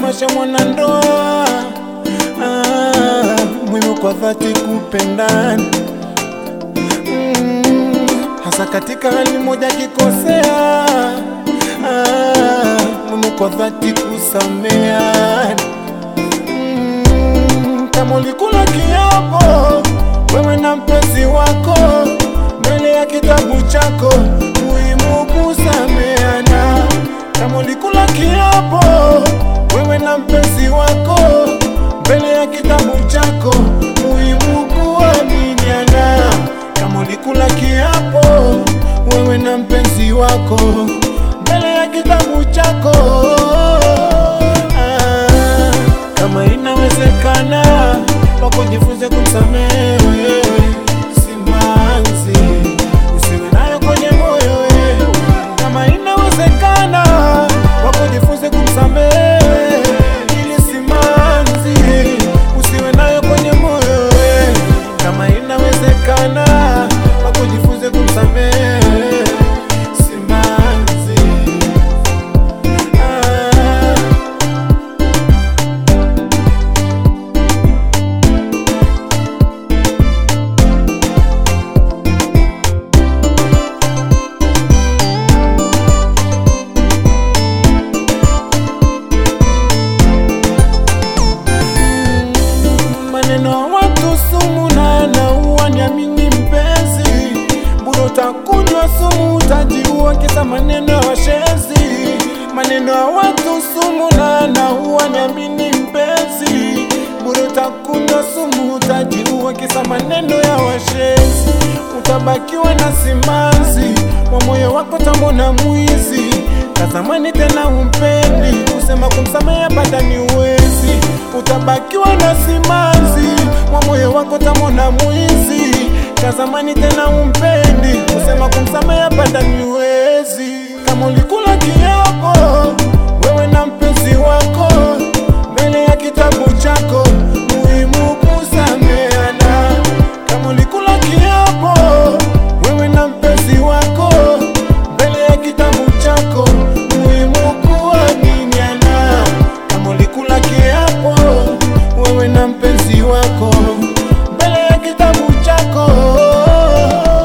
maisha mwanandoa. Ah, muhimu kwa dhati kupendana mm, hasa katika hali moja kikosea. Ah, muhimu kwa dhati kusameheana mm, kama ulikula kiapo wewe na mpenzi wako mbele ya kitabu chako, muhimu kusameheana. Kama ulikula kiapo wewe na mpenzi wako mbele ya kitabu chako, muhimu kuaminiana. Kama ulikula kiapo wewe na mpenzi wako mbele ya kitabu chako, ah, kama inawezekana wako jifunze kumsamehe wewe, simanzi usiwe nayo kwenye moyo wewe. Kama inawezekana wako jifunze kumsamehe ili simanzi usiwe nayo kwenye moyo wewe. Kama inawezekana wako jifunze kumsamehe simanzi ah. Maneno ya watu sumu na anaua, niamini mpenzi, bure utakunywa sumu, utajiua kisa maneno ya washenzi. Maneno ya watu sumu na anaua, niamini mpenzi, bure utakunywa sumu, utajiua kisa maneno ya washenzi. Utabakiwa na simanzi kwa moyo wako, tamona mwizi Kazamani tena umpendi kusema kumsamehe bada ni uwezi, utabakiwa na simanzi mwa moyo wako tamona mwizi. Kazamani tena umpendi kusema kumsamehe bada ni uwezi. Kama ulikula kiapo wewe na mpenzi wako mbele ya kitabu chako, muhimu kusameheana. Kama ulikula kiapo wewe na mpenzi wako mbele ya kitabu chako, muhimu kuaminiana. Kama ulikula kiapo wewe na mpenzi wako mbele ya kitabu chako,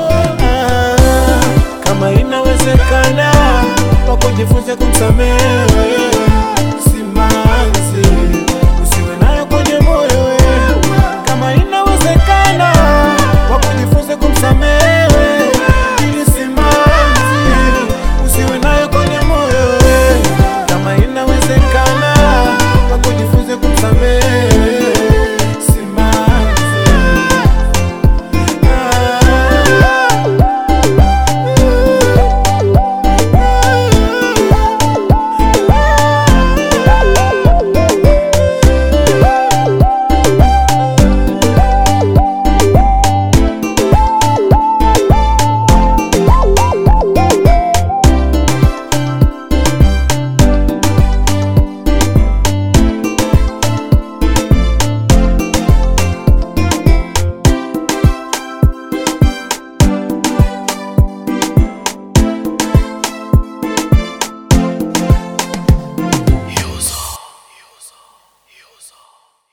ah, kama inawezekana wako jifunze kumsamehe